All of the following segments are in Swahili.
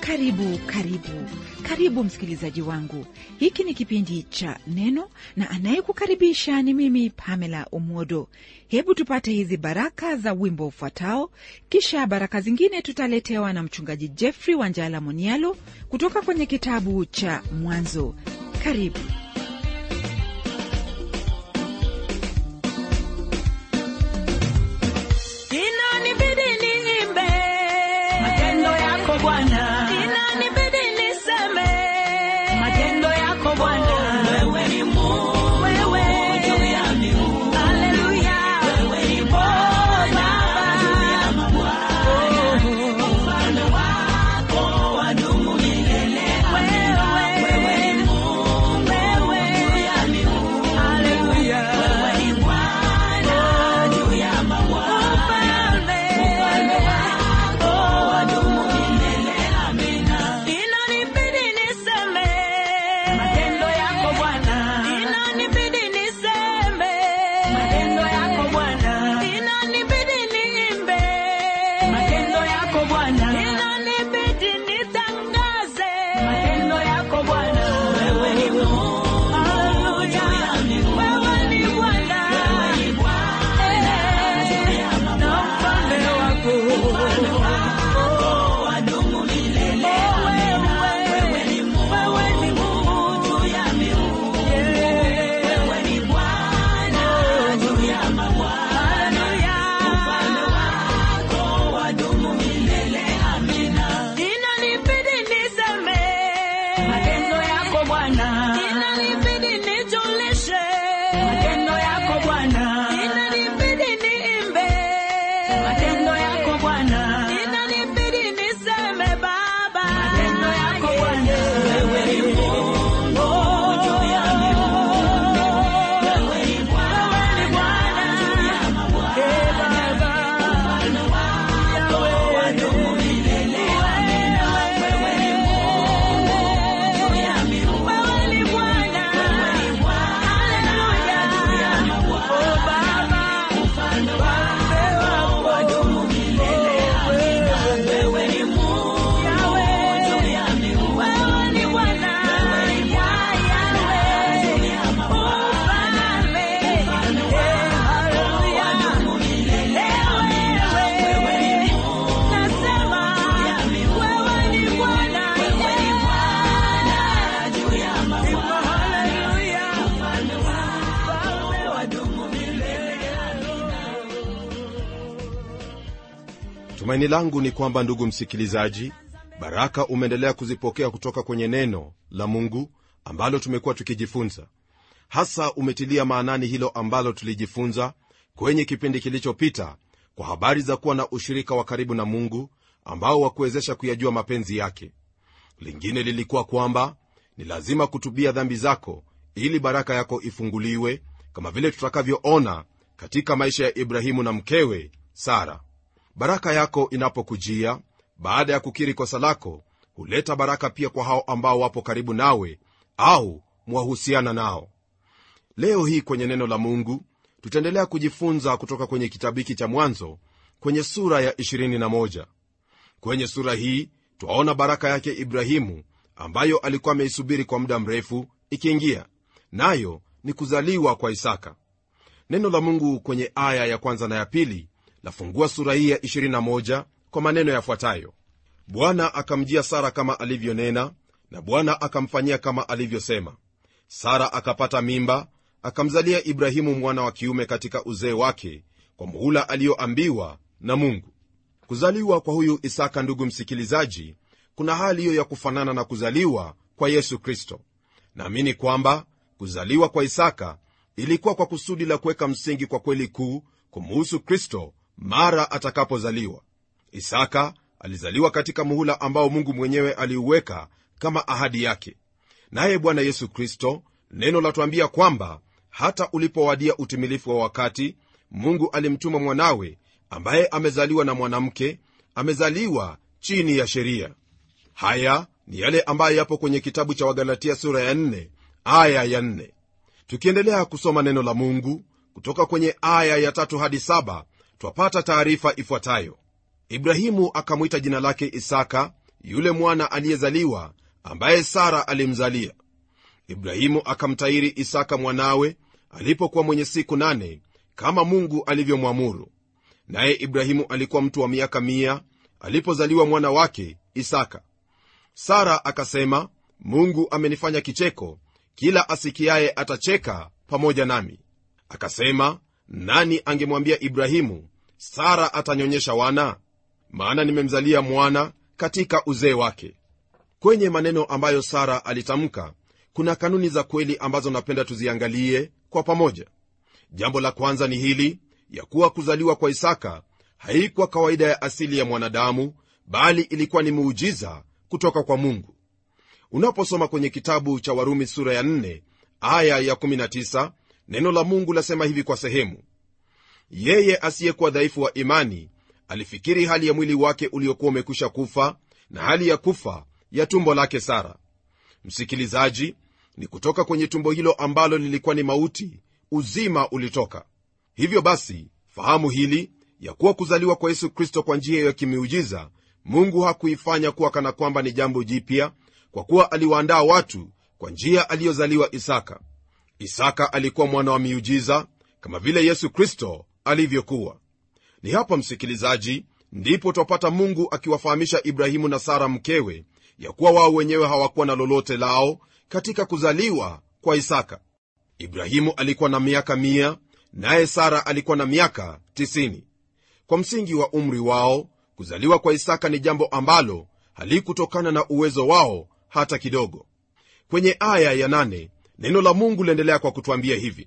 karibu karibu karibu msikilizaji wangu hiki ni kipindi cha neno na anayekukaribisha ni mimi pamela umodo hebu tupate hizi baraka za wimbo ufuatao kisha baraka zingine tutaletewa na mchungaji jeffrey wanjala monialo kutoka kwenye kitabu cha mwanzo karibu Inanibidi niimbe matendo yako Bwana, inanibidi niseme matendo yako Bwana, wewe ni Mungu, wewe juu ya miungu, haleluya, wewe ni oh Bwana, juu ya Baba, mabwana, ufalme wako wadumu milele. Wewe ni Mungu, wewe juu ya miungu, haleluya, wewe ni Bwana, juu ya mabwana, ufalme ufalme wako wadumu milele. Amina. inanibidi niseme Matendo yako Bwana, inanibidi niseme matendo yako Bwana, inanibidi niimbe matendo yako Bwana, inanibidi nitangaze matendo yako Bwana. Wewe ni Mungu, haleluya wewe ni Bwana na ufalme wako wadumu milele. wewe ni Mungu Juu ya miungu, wewe ni Bwana, juu ya mabwana, ufalme wako wadumu milele. Amina. inanibidi niseme Matendo yako Bwana, inanibidi nijulishe matendo yako Bwana, inanibidi niimbe matendo yako Bwana. inanibidi niseme Baba Matendo yako Bwana, wewe ni Mungu, juu ya miungu, wewe ni Bwana, juu ya mabwana, ufalme wako wadumu milele. Amina. Wewe ni Mungu, juu ya miungu, wewe ni Bwana wewe ni Bwana, juu ya mabwana, ufalme wako wadumu milele. Amina. Wewe ni Mungu, juu ya miungu, wewe ni Bwana juu ya mabwana, ufalme wako wadumu milele. Amina. Wewe ni Mungu, nasema wewe ni Bwana wewe ni Bwana, juu ya mabwana, haleluya ufalme wako wadumu milele. tumaini langu ni kwamba ndugu msikilizaji baraka umeendelea kuzipokea kutoka kwenye neno la mungu ambalo tumekuwa tukijifunza hasa umetilia maanani hilo ambalo tulijifunza kwenye kipindi kilichopita kwa habari za kuwa na ushirika wa karibu na mungu ambao wakuwezesha kuyajua mapenzi yake lingine lilikuwa kwamba ni lazima kutubia dhambi zako ili baraka yako ifunguliwe kama vile tutakavyoona katika maisha ya ibrahimu na mkewe sara baraka yako inapokujia baada ya kukiri kosa lako huleta baraka pia kwa hao ambao wapo karibu nawe au mwahusiana nao leo hii kwenye neno la mungu tutaendelea kujifunza kutoka kwenye kitabu hiki cha mwanzo kwenye sura ya 21 kwenye sura hii twaona baraka yake ibrahimu ambayo alikuwa ameisubiri kwa muda mrefu ikiingia nayo ni kuzaliwa kwa isaka neno la mungu kwenye aya ya kwanza na ya pili lafungua sura hii ya 21 kwa maneno yafuatayo bwana akamjia sara kama alivyonena na bwana akamfanyia kama alivyosema sara akapata mimba akamzalia ibrahimu mwana wa kiume katika uzee wake kwa muhula aliyoambiwa na mungu kuzaliwa kwa huyu isaka ndugu msikilizaji kuna hali hiyo ya kufanana na kuzaliwa kwa yesu kristo naamini kwamba kuzaliwa kwa isaka ilikuwa kwa kusudi la kuweka msingi kwa kweli kuu kumuhusu kristo mara atakapozaliwa isaka alizaliwa katika muhula ambao mungu mwenyewe aliuweka kama ahadi yake naye bwana yesu kristo neno latuambia kwamba hata ulipowadia utimilifu wa wakati mungu alimtuma mwanawe ambaye amezaliwa na mwanamke amezaliwa chini ya sheria haya ni yale ambayo yapo kwenye kitabu cha wagalatia sura ya 4 aya ya 4 tukiendelea kusoma neno la mungu kutoka kwenye aya ya tatu hadi saba twapata taarifa ifuatayo ibrahimu akamwita jina lake isaka yule mwana aliyezaliwa ambaye sara alimzalia ibrahimu akamtairi isaka mwanawe alipokuwa mwenye siku nane kama mungu alivyomwamuru naye ibrahimu alikuwa mtu wa miaka mia alipozaliwa mwana wake isaka sara akasema mungu amenifanya kicheko kila asikiaye atacheka pamoja nami akasema nani angemwambia ibrahimu sara atanyonyesha wana maana nimemzalia mwana katika uzee wake kwenye maneno ambayo sara alitamka kuna kanuni za kweli ambazo napenda tuziangalie kwa pamoja jambo la kwanza ni hili ya kuwa kuzaliwa kwa isaka haikuwa kawaida ya asili ya mwanadamu bali ilikuwa ni muujiza kutoka kwa mungu unaposoma kwenye kitabu cha warumi sura ya 4 aya ya 19 neno la mungu lasema hivi kwa sehemu yeye asiyekuwa dhaifu wa imani alifikiri hali ya mwili wake uliokuwa umekwisha kufa na hali ya kufa ya tumbo lake sara msikilizaji ni kutoka kwenye tumbo hilo ambalo lilikuwa ni mauti uzima ulitoka hivyo basi fahamu hili ya kuwa kuzaliwa kwa yesu kristo kwa njia ya kimiujiza mungu hakuifanya kuwa kana kwamba ni jambo jipya kwa kuwa aliwaandaa watu kwa njia aliyozaliwa isaka isaka alikuwa mwana wa miujiza kama vile yesu kristo alivyokuwa ni hapa msikilizaji ndipo twapata mungu akiwafahamisha ibrahimu na sara mkewe ya kuwa wao wenyewe hawakuwa na lolote lao katika kuzaliwa kwa isaka ibrahimu alikuwa na miaka mia naye sara alikuwa na miaka 90 kwa msingi wa umri wao kuzaliwa kwa isaka ni jambo ambalo halikutokana na uwezo wao hata kidogo kwenye aya ya nane, neno la mungu liendelea kwa kutwambia hivi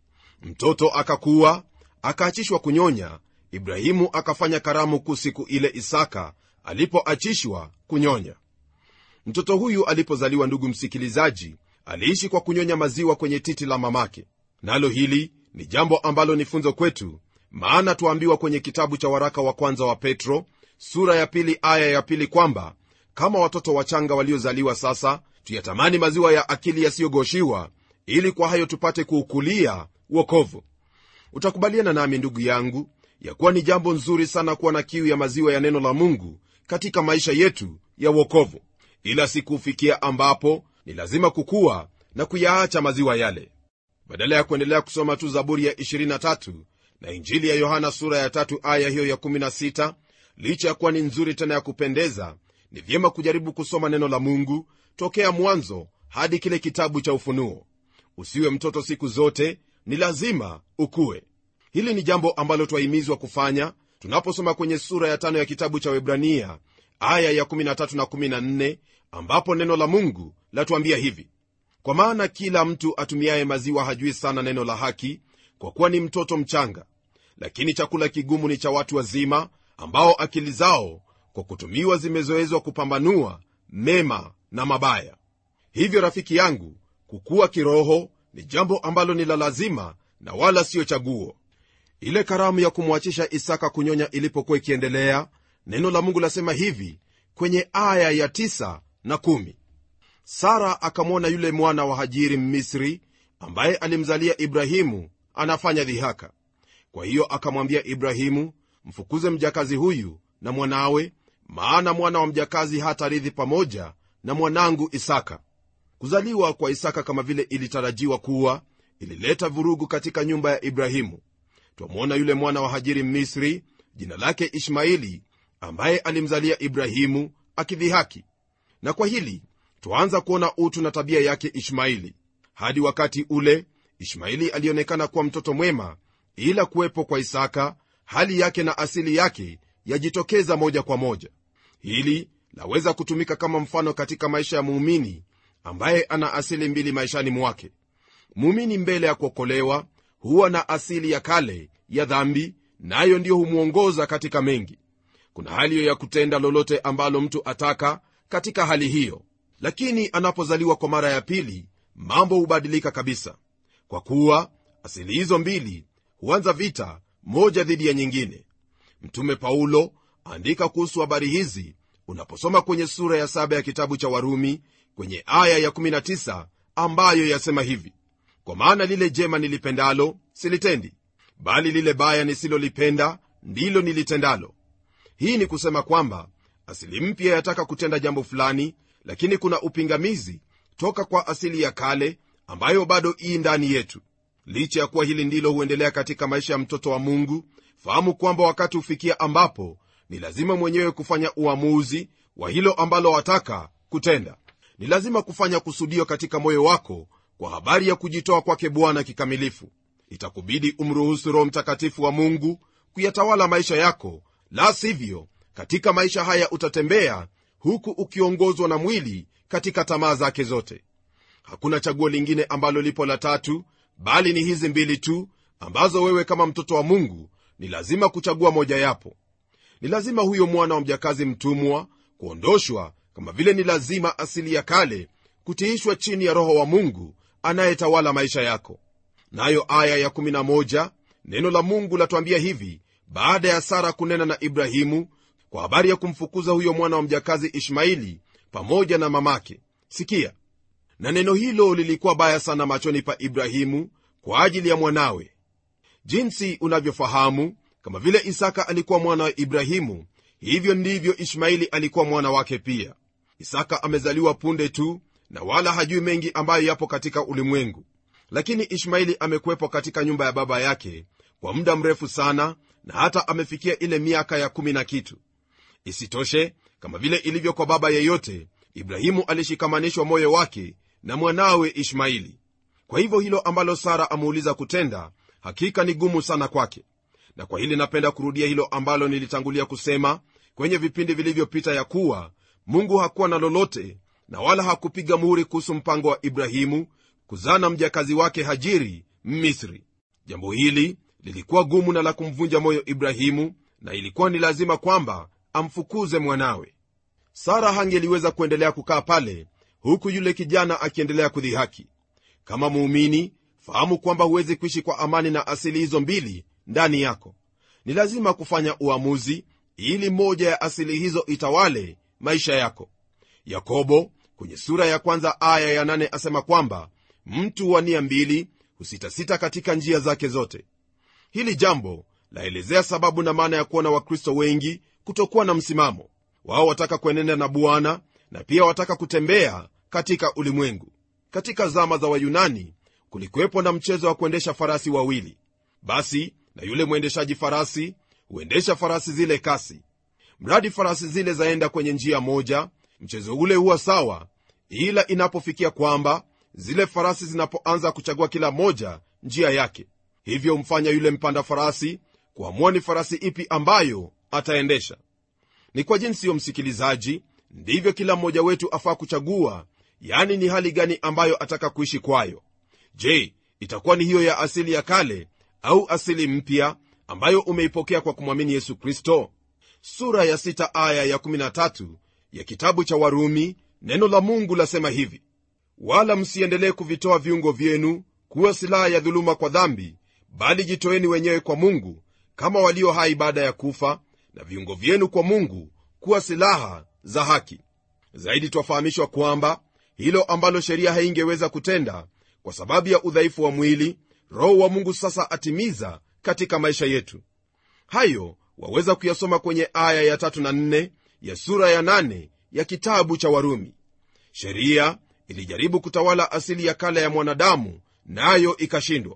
mtoto akakuwa akaachishwa kunyonya ibrahimu akafanya karamu kuu siku ile isaka alipoachishwa kunyonya mtoto huyu alipozaliwa ndugu msikilizaji aliishi kwa kunyonya maziwa kwenye titi la mamake nalo hili ni jambo ambalo ni funzo kwetu maana tuambiwa kwenye kitabu cha waraka wa kwanza wa petro sura ya pili aya ya pili kwamba kama watoto wachanga waliozaliwa sasa tuyatamani maziwa ya akili yasiyogoshiwa ili kwa hayo tupate kuukulia wokovu utakubaliana nami ndugu yangu ya kuwa ni jambo nzuri sana kuwa na kiu ya maziwa ya neno la mungu katika maisha yetu ya wokovu ila sikufikia ambapo ni lazima kukuwa na kuyaacha maziwa yale badala ya kuendelea kusoma tu zaburi ya 23 na injili ya yohana sura ya tatu aya hiyo ya 16 licha ya kuwa ni nzuri tena ya kupendeza ni vyema kujaribu kusoma neno la mungu tokea mwanzo hadi kile kitabu cha ufunuo usiwe mtoto siku zote ni lazima ukuwe hili ni jambo ambalo twahimizwa kufanya tunaposoma kwenye sura ya tano ya kitabu cha webrania aya ya 13 na 14 ambapo neno la mungu latuambia hivi kwa maana kila mtu atumiaye maziwa hajui sana neno la haki kwa kuwa ni mtoto mchanga lakini chakula kigumu ni cha watu wazima ambao akili zao kwa kutumiwa zimezoezwa kupambanua mema na mabaya hivyo rafiki yangu kukuwa kiroho ni jambo ambalo ni la lazima na wala siyo chaguo ile karamu ya kumwachisha isaka kunyonya ilipokuwa ikiendelea neno la mungu lasema hivi kwenye aya ya 9 na 1 sara akamwona yule mwana wa hajiri mmisri ambaye alimzalia ibrahimu anafanya dhihaka kwa hiyo akamwambia ibrahimu mfukuze mjakazi huyu na mwanawe maana mwana wa mjakazi hatarithi pamoja na mwanangu isaka kuzaliwa kwa isaka kama vile ilitarajiwa kuwa ilileta vurugu katika nyumba ya ibrahimu twamwona yule mwana wa hajiri mmisri jina lake ishmaili ambaye alimzalia ibrahimu akidhihaki na kwa hili twaanza kuona utu na tabia yake ishmaili hadi wakati ule ishmaili alionekana kuwa mtoto mwema ila kuwepo kwa isaka hali yake na asili yake yajitokeza moja kwa moja hili laweza kutumika kama mfano katika maisha ya muumini ambaye ana asili mbili maishani mwake muumini mbele ya kuokolewa huwa na asili ya kale ya dhambi nayo na ndiyo humwongoza katika mengi kuna hali hiyo ya kutenda lolote ambalo mtu ataka katika hali hiyo lakini anapozaliwa kwa mara ya pili mambo hubadilika kabisa kwa kuwa asili hizo mbili huanza vita moja dhidi ya nyingine mtume paulo andika kuhusu habari hizi unaposoma kwenye sura ya saba ya kitabu cha warumi kwenye aya ya 19 ambayo yasema hivi kwa maana lile jema nilipendalo silitendi bali lile baya nisilolipenda ndilo nilitendalo hii ni kusema kwamba asili mpya yataka kutenda jambo fulani lakini kuna upingamizi toka kwa asili ya kale ambayo bado ii ndani yetu licha ya kuwa hili ndilo huendelea katika maisha ya mtoto wa mungu fahamu kwamba wakati hufikia ambapo ni lazima mwenyewe kufanya uamuzi wa hilo ambalo wataka kutenda ni lazima kufanya kusudio katika moyo wako kwa habari ya kujitoa kwake bwana kikamilifu itakubidi umruhusu roho mtakatifu wa mungu kuyatawala maisha yako la sivyo katika maisha haya utatembea huku ukiongozwa na mwili katika tamaa zake zote hakuna chaguo lingine ambalo lipo la tatu bali ni hizi mbili tu ambazo wewe kama mtoto wa mungu ni lazima kuchagua mojayapo ni lazima huyo mwana wa mjakazi mtumwa kuondoshwa kama vile ni lazima asili ya kale kutiishwa chini ya roho wa mungu anayetawala maisha yako nayo aya ya11 neno la mungu latuambia hivi baada ya sara kunena na ibrahimu kwa habari ya kumfukuza huyo mwana wa mjakazi ishmaili pamoja na mamake sikia na neno hilo lilikuwa baya sana machoni pa ibrahimu kwa ajili ya mwanawe jinsi unavyofahamu kama vile isaka alikuwa mwana wa ibrahimu hivyo ndivyo ishmaili alikuwa mwana wake pia isaka amezaliwa punde tu na wala hajui mengi ambayo yapo katika ulimwengu lakini ishmaili amekuwepo katika nyumba ya baba yake kwa muda mrefu sana na hata amefikia ile miaka ya kumi na kitu isitoshe kama vile ilivyo kwa baba yeyote ibrahimu alishikamanishwa moyo wake na mwanawe ishmaili kwa hivyo hilo ambalo sara ameuliza kutenda hakika ni gumu sana kwake na kwa hili napenda kurudia hilo ambalo nilitangulia kusema kwenye vipindi vilivyopita ya kuwa mungu hakuwa na lolote na wala hakupiga muhuri kuhusu mpango wa ibrahimu kuzana mjakazi wake hajiri mmisri jambo hili lilikuwa gumu na la kumvunja moyo ibrahimu na ilikuwa ni lazima kwamba amfukuze mwanawe sara hangeliweza kuendelea kukaa pale huku yule kijana akiendelea kudhihaki kama muumini fahamu kwamba huwezi kuishi kwa amani na asili hizo mbili ndani yako ni lazima kufanya uamuzi ili moja ya asili hizo itawale maisha yako yakobo kwenye sura ya kwanza aya ya nane asema kwamba mtu wa nia mbili husitasita katika njia zake zote hili jambo laelezea sababu na maana ya kuona wakristo wengi kutokuwa na msimamo wao wataka kuenenda na bwana na pia wataka kutembea katika ulimwengu katika zama za wayunani kulikuwepo na mchezo wa kuendesha farasi wawili basi na yule mwendeshaji farasi huendesha farasi zile kasi mradi farasi zile zaenda kwenye njia moja mchezo ule huwa sawa ila inapofikia kwamba zile farasi zinapoanza kuchagua kila moja njia yake hivyo humfanya yule mpanda farasi kuamua ni farasi ipi ambayo ataendesha ni kwa jinsi hiyo msikilizaji ndivyo kila mmoja wetu afaa kuchagua yani ni hali gani ambayo ataka kuishi kwayo je itakuwa ni hiyo ya asili ya kale au asili mpya ambayo umeipokea kwa kumwamini yesu kristo sura ya 6 aya ya 13 ya kitabu cha warumi neno la mungu lasema hivi wala msiendelee kuvitoa viungo vyenu kuwa silaha ya dhuluma kwa dhambi bali jitoeni wenyewe kwa mungu kama walio hai baada ya kufa na viungo vyenu kwa mungu kuwa silaha za haki zaidi twafahamishwa kwamba hilo ambalo sheria haingeweza kutenda kwa sababu ya udhaifu wa mwili roho wa mungu sasa atimiza katika maisha yetu hayo waweza kuyasoma kwenye aya ya tatu na nne ya sura ya nane ya kitabu cha warumi sheria ilijaribu kutawala asili ya kale ya mwanadamu nayo na ikashindwa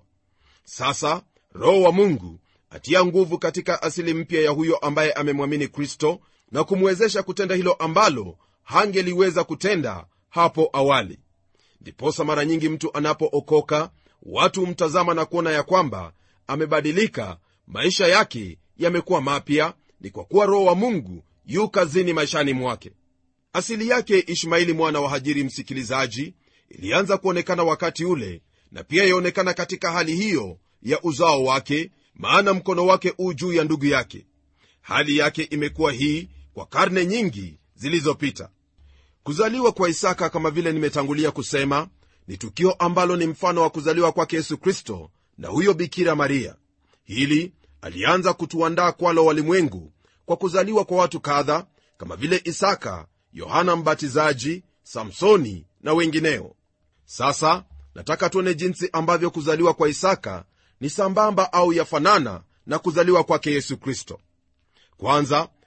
sasa roho wa mungu atia nguvu katika asili mpya ya huyo ambaye amemwamini kristo na kumwezesha kutenda hilo ambalo hangeliweza kutenda hapo awali ndiposa mara nyingi mtu anapookoka watu humtazama na kuona ya kwamba amebadilika maisha yake yamekuwa mapya ni kwa kuwa roho wa mungu yu kazini maishani mwake asili yake ishmaili mwana wa hajiri msikilizaji ilianza kuonekana wakati ule na pia yaonekana katika hali hiyo ya uzao wake maana mkono wake u juu ya ndugu yake hali yake imekuwa hii kwa karne nyingi zilizopita kuzaliwa kwa isaka kama vile nimetangulia kusema ni tukio ambalo ni mfano wa kuzaliwa kwake yesu kristo na huyo bikira maria hili alianza kutuandaa kwalo walimwengu kwa kuzaliwa kwa watu kadha kama vile isaka yohana mbatizaji samsoni na wengineo sasa nataka tuone jinsi ambavyo kuzaliwa kwa isaka ni sambamba au yafanana na kuzaliwa kwake yesu kristo kwanza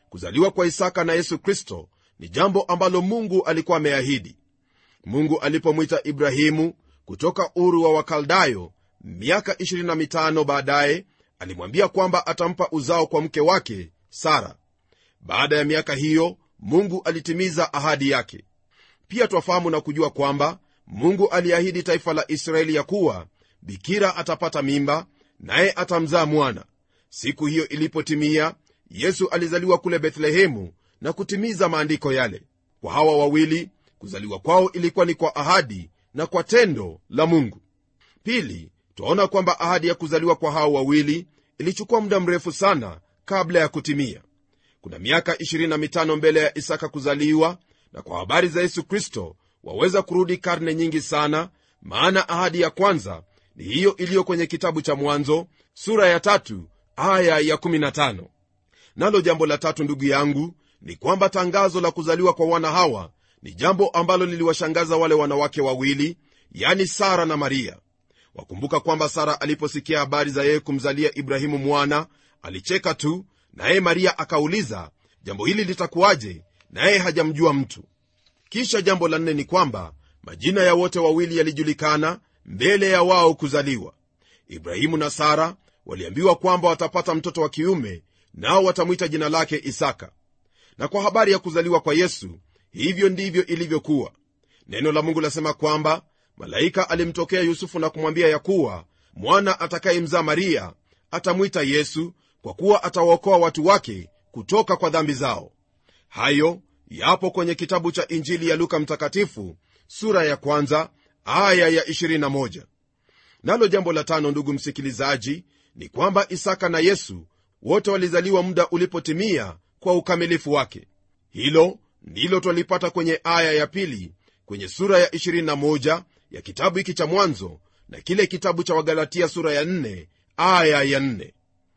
kuzaliwa kwa isaka na yesu kristo ni jambo ambalo mungu alikuwa ameahidi mungu alipomwita ibrahimu kutoka uru wa wakaldayo miaka 25 baadaye alimwambia kwamba atampa uzao kwa mke wake sara baada ya miaka hiyo mungu alitimiza ahadi yake pia twafahamu na kujua kwamba mungu aliahidi taifa la israeli ya kuwa bikira atapata mimba naye atamzaa mwana siku hiyo ilipotimia yesu alizaliwa kule bethlehemu na kutimiza maandiko yale kwa hawa wawili kuzaliwa kwao ilikuwa ni kwa ahadi na kwa tendo la mungu pili twaona kwamba ahadi ya kuzaliwa kwa hao wawili ilichukua muda mrefu sana kabla ya kutimia kuna miaka 25 mbele ya isaka kuzaliwa na kwa habari za yesu kristo waweza kurudi karne nyingi sana maana ahadi ya kwanza ni hiyo iliyo kwenye kitabu cha mwanzo sura ya tatu aya ya 15 nalo jambo la tatu ndugu yangu ni kwamba tangazo la kuzaliwa kwa wana hawa ni jambo ambalo liliwashangaza wale wanawake wawili yani sara na maria wakumbuka kwamba sara aliposikia habari za yeye kumzalia ibrahimu mwana alicheka tu naye maria akauliza jambo hili litakuwaje naye hajamjua mtu kisha jambo la nne ni kwamba majina ya wote wawili yalijulikana mbele ya wao kuzaliwa ibrahimu na sara waliambiwa kwamba watapata mtoto wa kiume nao watamwita jina lake isaka na kwa habari ya kuzaliwa kwa yesu hivyo ndivyo ilivyokuwa neno la mungu lasema kwamba malaika alimtokea yusufu na kumwambia ya kuwa mwana atakayemzaa maria atamwita yesu kwa kuwa atawaokoa watu wake kutoka kwa dhambi zao hayo yapo kwenye kitabu cha injili ya luka mtakatifu sura ya kwanza aya ya 21 nalo jambo la tano ndugu msikilizaji ni kwamba isaka na yesu wote walizaliwa muda ulipotimia kwa ukamilifu wake hilo ndilo twalipata kwenye aya ya pili kwenye sura ya 21 ya kitabu hiki cha mwanzo na kile kitabu cha wagalatia sura ya 4 aya ya 4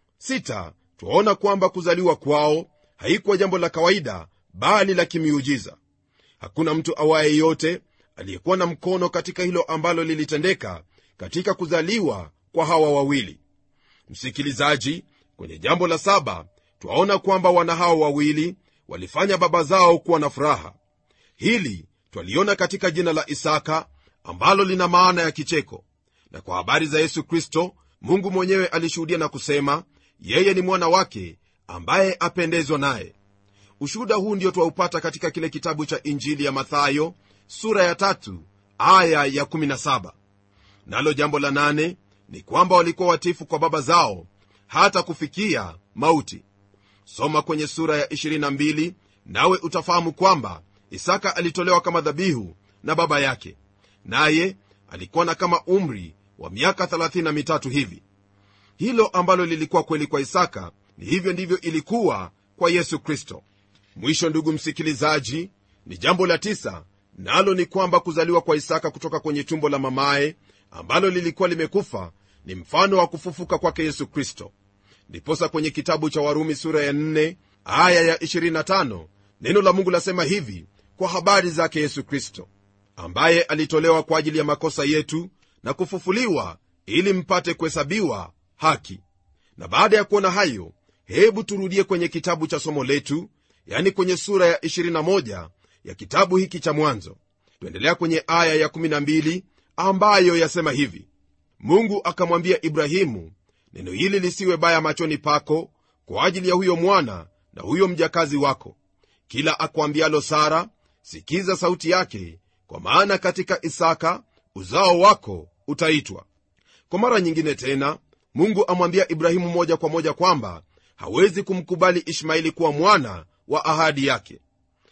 sita twaona kwamba kuzaliwa kwao haikuwa jambo la kawaida bali la kimiujiza hakuna mtu awaye yote aliyekuwa na mkono katika hilo ambalo lilitendeka katika kuzaliwa kwa hawa wawili msikilizaji kwenye jambo la saba twaona kwamba wana hawa wawili walifanya baba zao kuwa na furaha hili twaliona katika jina la isaka ambalo lina maana ya kicheko na kwa habari za yesu kristo mungu mwenyewe alishuhudia na kusema yeye ni mwana wake ambaye apendezwa naye ushuhuda huu ndio twaupata katika kile kitabu cha injili ya mathayo sura ya tatu aya ya 17 nalo jambo la nane ni kwamba walikuwa watifu kwa baba zao hata kufikia mauti soma kwenye sura ya 22 nawe utafahamu kwamba isaka alitolewa kama dhabihu na baba yake naye alikuwa na kama umri wa miaka 33 hivi hilo ambalo lilikuwa kweli kwa isaka ni hivyo ndivyo ilikuwa kwa yesu kristo mwisho ndugu msikilizaji ni jambo la tisa nalo ni kwamba kuzaliwa kwa isaka kutoka kwenye tumbo la mamaye ambalo lilikuwa limekufa ni mfano wa kufufuka kwake yesu kristo ndiposa kwenye kitabu cha warumi sura ya 4 aya ya 25 neno la mungu lasema hivi kwa habari zake yesu kristo ambaye alitolewa kwa ajili ya makosa yetu na kufufuliwa ili mpate kuhesabiwa haki na baada ya kuona hayo hebu turudie kwenye kitabu cha somo letu yani kwenye sura ya 21 ya kitabu hiki cha mwanzo tuendelea kwenye aya ya 12 ambayo yasema hivi mungu akamwambia ibrahimu neno hili lisiwe baya machoni pako kwa ajili ya huyo mwana na huyo mjakazi wako kila akwambialo sara sikiza sauti yake kwa maana katika isaka uzao wako utaitwa kwa mara nyingine tena mungu amwambia ibrahimu moja kwa moja kwamba hawezi kumkubali ishmaeli kuwa mwana wa ahadi yake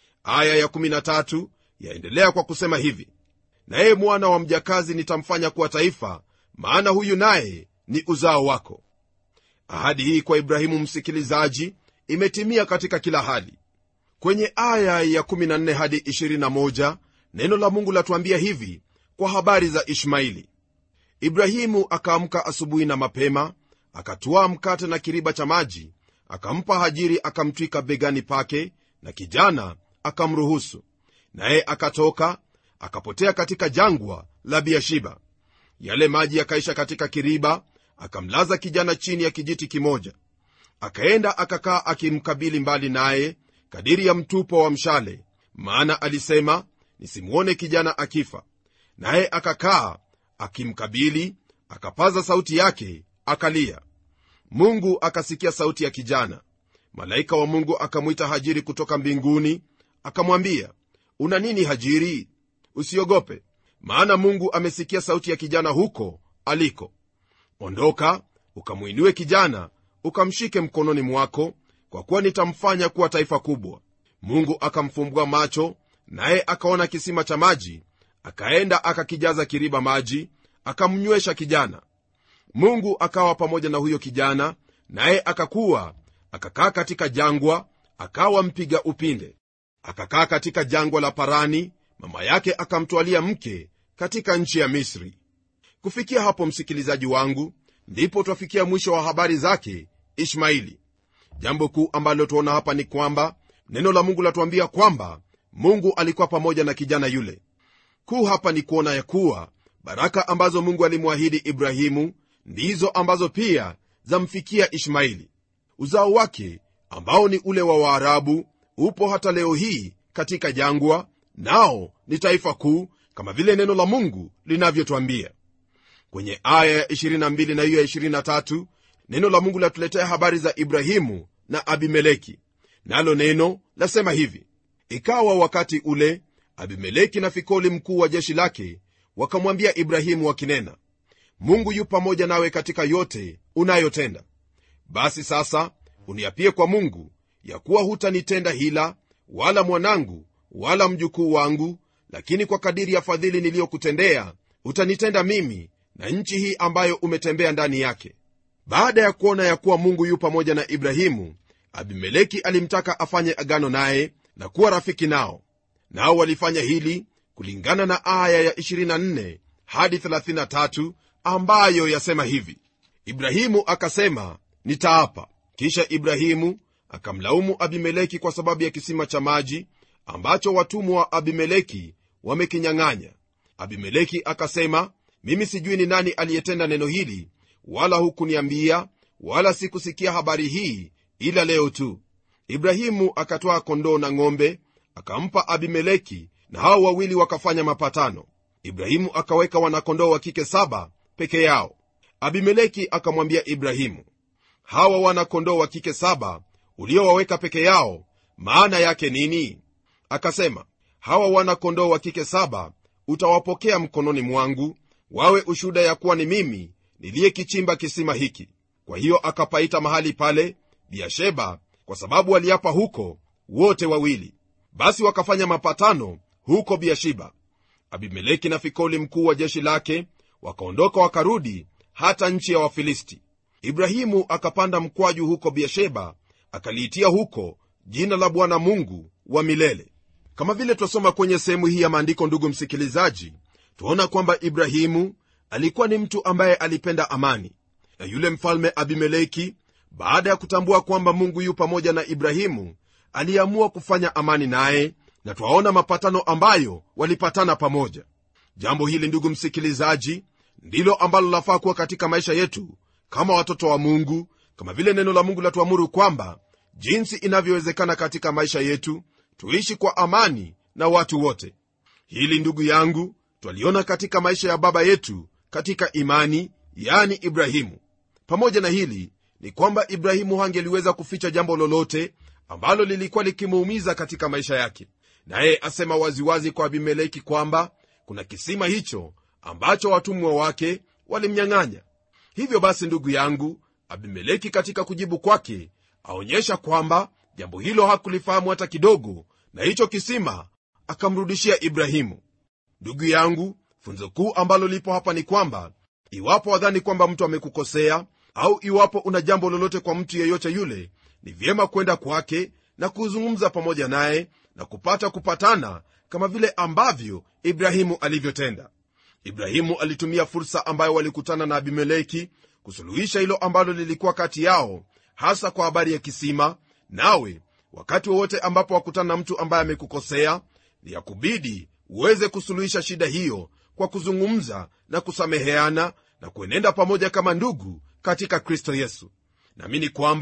aya ya13 yaendelea kwa kusema hivi naye mwana wa mjakazi nitamfanya kuwa taifa maana huyu naye ni uzao wako ahadi hii kwa ibrahimu msikilizaji imetimia katika kila hali kwenye aya ya 14 hadi 21 neno la mungu latuambia hivi kwa habari za ishmaili ibrahimu akaamka asubuhi na mapema akatwaa mkate na kiriba cha maji akampa hajiri akamtwika begani pake na kijana akamruhusu naye akatoka akapotea katika jangwa la biashiba yale maji yakaisha katika kiriba akamlaza kijana chini ya kijiti kimoja akaenda akakaa akimkabili mbali naye kadiri ya mtupo wa mshale maana alisema nisimwone kijana akifa naye akakaa akimkabili akapaza sauti yake akalia mungu akasikia sauti ya kijana malaika wa mungu akamwita hajiri kutoka mbinguni akamwambia una nini hajiri usiogope maana mungu amesikia sauti ya kijana huko aliko ondoka ukamwinue kijana ukamshike mkononi mwako kwa kuwa nitamfanya kuwa taifa kubwa mungu akamfumbua macho naye akaona kisima cha maji akaenda akakijaza kiriba maji akamnywesha kijana mungu akawa pamoja na huyo kijana naye akakuwa akakaa katika jangwa akawa mpiga upinde akakaa katika jangwa la parani mama yake akamtwalia mke katika nchi ya misri kufikia hapo msikilizaji wangu ndipo twafikia mwisho wa habari zake ishmaili jambo kuu ambalo tuona hapa ni kwamba neno la mungu latuambia kwamba mungu alikuwa pamoja na kijana yule kuu hapa ni kuona ya kuwa baraka ambazo mungu alimwahidi ibrahimu ndizo ambazo pia zamfikia ishmaili uzao wake ambao ni ule wa waarabu upo hata leo hii katika jangwa nao ni taifa kuu kama vile neno la mungu linavyotwambia kwenye aya ya 22 na hiyo ya 23 neno la mungu latuletea habari za ibrahimu na abimeleki nalo neno lasema hivi ikawa wakati ule abimeleki na fikoli mkuu wa jeshi lake wakamwambia ibrahimu wakinena mungu yu pamoja nawe katika yote unayotenda basi sasa uniapie kwa mungu ya kuwa hutanitenda hila wala mwanangu wala mjukuu wangu lakini kwa kadiri ya fadhili niliyokutendea utanitenda mimi na nchi hii ambayo umetembea ndani yake baada ya kuona ya kuwa mungu yu pamoja na ibrahimu abimeleki alimtaka afanye agano naye na kuwa rafiki nao nao walifanya hili kulingana na aya ya 24 hadi 33 ambayo yasema hivi ibrahimu akasema nitaapa kisha ibrahimu akamlaumu abimeleki kwa sababu ya kisima cha maji ambacho watumwa wa abimeleki wamekinyang'anya abimeleki akasema mimi sijui ni nani aliyetenda neno hili wala hukuniambia wala sikusikia habari hii ila leo tu ibrahimu akatwaa kondoo na ng'ombe akampa abimeleki na hao wawili wakafanya mapatano ibrahimu akaweka wanakondoo wa kike saba peke yao abimeleki akamwambia ibrahimu hawa wanakondoo wa kike saba uliowaweka peke yao maana yake nini akasema hawa wanakondoo wa kike saba utawapokea mkononi mwangu wawe ushuhuda ya kuwa ni mimi niliyekichimba kisima hiki kwa hiyo akapaita mahali pale biasheba kwa sababu waliapa huko wote wawili basi wakafanya mapatano huko biashiba abimeleki na fikoli mkuu wa jeshi lake wakaondoka wakarudi hata nchi ya wafilisti ibrahimu akapanda mkwaju huko biasheba akaliitia huko jina la bwana mungu wa milele kama vile twasoma kwenye sehemu hii ya maandiko ndugu msikilizaji twaona kwamba ibrahimu alikuwa ni mtu ambaye alipenda amani na yule mfalme abimeleki baada ya kutambua kwamba mungu yu pamoja na ibrahimu aliamua kufanya amani naye na twaona mapatano ambayo walipatana pamoja jambo hili ndugu msikilizaji ndilo ambalo lafaa kuwa katika maisha yetu kama watoto wa mungu kama vile neno la mungu latuamuru kwamba jinsi inavyowezekana katika maisha yetu tuishi kwa amani na watu wote hili ndugu yangu twaliona katika maisha ya baba yetu katika imani yani ibrahimu pamoja na hili ni kwamba ibrahimu hangeliweza kuficha jambo lolote ambalo lilikuwa likimuumiza katika maisha yake naye asema waziwazi kwa abimeleki kwamba kuna kisima hicho ambacho watumwa wake walimnyang'anya hivyo basi ndugu yangu abimeleki katika kujibu kwake aonyesha kwamba jambo hilo hakulifahamu hata kidogo na hicho kisima akamrudishia ibrahimu ndugu yangu funzo kuu ambalo lipo hapa ni kwamba iwapo wadhani kwamba mtu amekukosea au iwapo una jambo lolote kwa mtu yeyote yule ni vyema kwenda kwake na kuzungumza pamoja naye na kupata kupatana kama vile ambavyo ibrahimu alivyotenda ibrahimu alitumia fursa ambayo walikutana na abimeleki kusuluhisha hilo ambalo lilikuwa kati yao hasa kwa habari ya kisima nawe wakati wowote ambapo wakutana na mtu ambaye amekukosea ni ya kubidi uweze kusuluhisha shida hiyo kwa kuzungumza na kusameheana na kuenenda pamoja kama ndugu katika kristo yesu naamini kwamba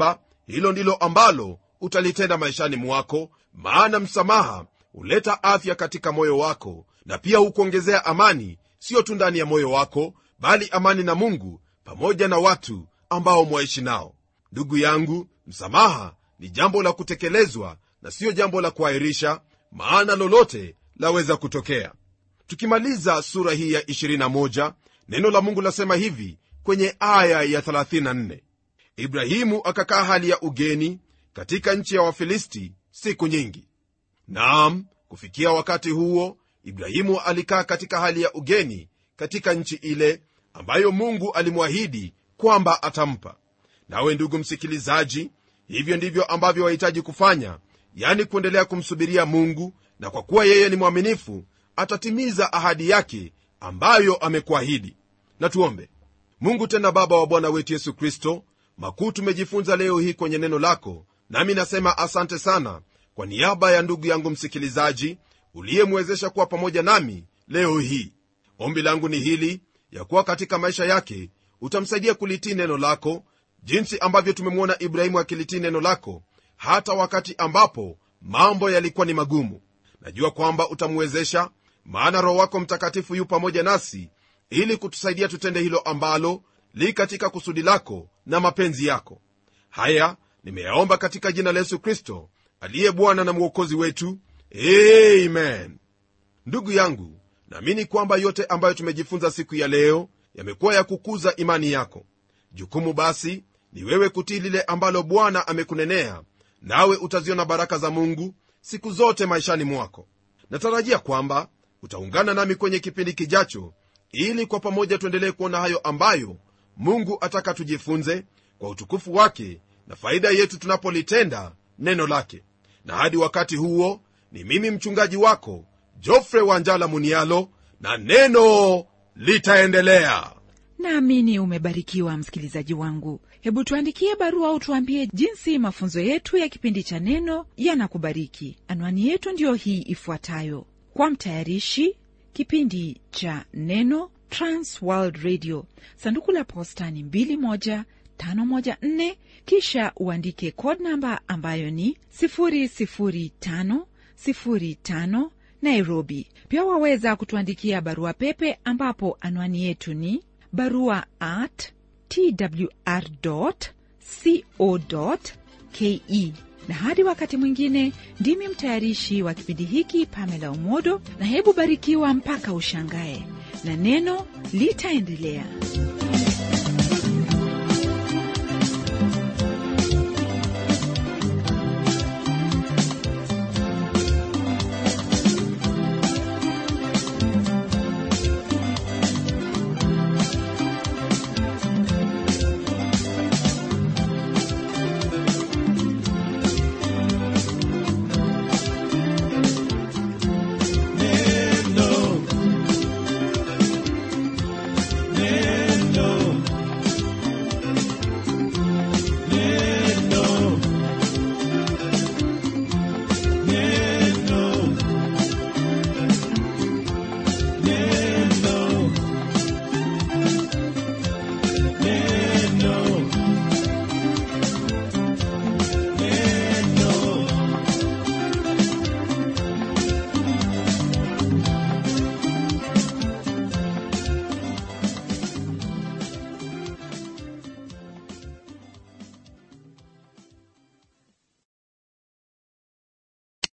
hilo ndilo ambalo utalitenda maishani mwako maana msamaha huleta afya katika moyo wako na pia hukuongezea amani siyo tu ndani ya moyo wako bali amani na mungu pamoja na watu ambao mwaishi nao ndugu yangu msamaha ni jambo la kutekelezwa na siyo jambo la kuahirisha maana lolote laweza kutokea tukimaliza sura hii ya 21 neno la mungu lasema hivi kwenye aya ya 34 ibrahimu akakaa hali ya ugeni katika nchi ya wafilisti siku nyingi naam kufikia wakati huo ibrahimu alikaa katika hali ya ugeni katika nchi ile ambayo mungu alimwahidi kwamba atampa nawe ndugu msikilizaji hivyo ndivyo ambavyo wahitaji kufanya yani kuendelea kumsubiria mungu na kwa kuwa yeye ni mwaminifu atatimiza ahadi yake ambayo amekuahidi na tuombe mungu tena baba wa bwana wetu yesu kristo makuu tumejifunza leo hii kwenye neno lako nami nasema asante sana kwa niaba ya ndugu yangu msikilizaji uliyemwezesha kuwa pamoja nami leo hii ombi langu ni hili ya kuwa katika maisha yake utamsaidia kulitii neno lako jinsi ambavyo tumemwona ibrahimu akilitii neno lako hata wakati ambapo mambo yalikuwa ni magumu najua kwamba utamwezesha maana roho wako mtakatifu yu pamoja nasi ili kutusaidia tutende hilo ambalo li katika kusudi lako na mapenzi yako haya nimeyaomba katika jina la yesu kristo aliye bwana na mwokozi wetu amen ndugu yangu naamini kwamba yote ambayo tumejifunza siku ya leo yamekuwa ya kukuza imani yako jukumu basi ni wewe kutii lile ambalo bwana amekunenea nawe utaziona baraka za mungu siku zote maishani mwako natarajia kwamba utaungana nami kwenye kipindi kijacho ili kwa pamoja tuendelee kuona hayo ambayo mungu ataka tujifunze kwa utukufu wake na faida yetu tunapolitenda neno lake na hadi wakati huo ni mimi mchungaji wako jofre wanjala munialo na neno litaendelea naamini umebarikiwa msikilizaji wangu hebu tuandikie barua au tuambie jinsi mafunzo yetu ya kipindi cha neno yanakubariki anwani yetu ndiyo hii ifuatayo kwa mtayarishi kipindi cha neno transworld radio sanduku la posta ni 21514 kisha uandike code namba ambayo ni 00505 nairobi pia waweza kutuandikia barua pepe ambapo anwani yetu ni barua at twr co ke na hadi wakati mwingine ndimi mtayarishi wa kipindi hiki pamela umodo na hebu barikiwa mpaka ushangae na neno litaendelea